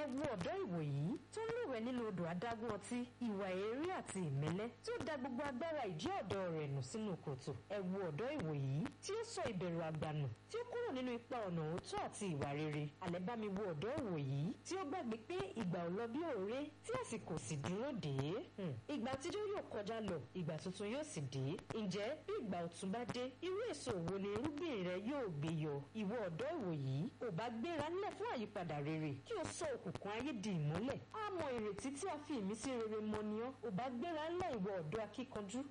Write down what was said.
wo ọ̀dọ́ ìwòyí tó ń lúwẹ̀ nínú odò adágún ọtí ìwà èérí àti ìmẹ́lẹ́ tí ó da gbogbo agbára ìjẹ́ ọ̀dọ́ rẹ̀ nù sínú kòtò ẹ wo ọ̀dọ́ ìwòyí tí ó sọ ìbẹ̀rù àgbà nù tí ó kúrò nínú ipa ọ̀nà òótọ́ àti ìwà rere àlẹ́ bá mi wo ọ̀dọ́ ìwòyí tí ó gbàgbé pé ìgbà ò lọ bí òré tí àsìkò sì dúró dé ìgbà àtijọ́ yóò kọjá lọ ìgbà tuntun yóò sì dé ǹjẹ́ bí ìgbà ọ̀tun bá dé irú èso wo ni irúgbìn rẹ yóò gbé yọ ìwọ ọ̀dọ́ ìwòyí ò bá gbéra ńlẹ̀ fún àyípadà rere kí o sọ òkùnkùn ayé di ìmọ́lẹ̀ á mọ ìrètí tí a fi ìmísí rere mọ ni ọ́ ò bá gbéra ńlẹ̀ ìwọ ọ̀dọ́ akíkanjú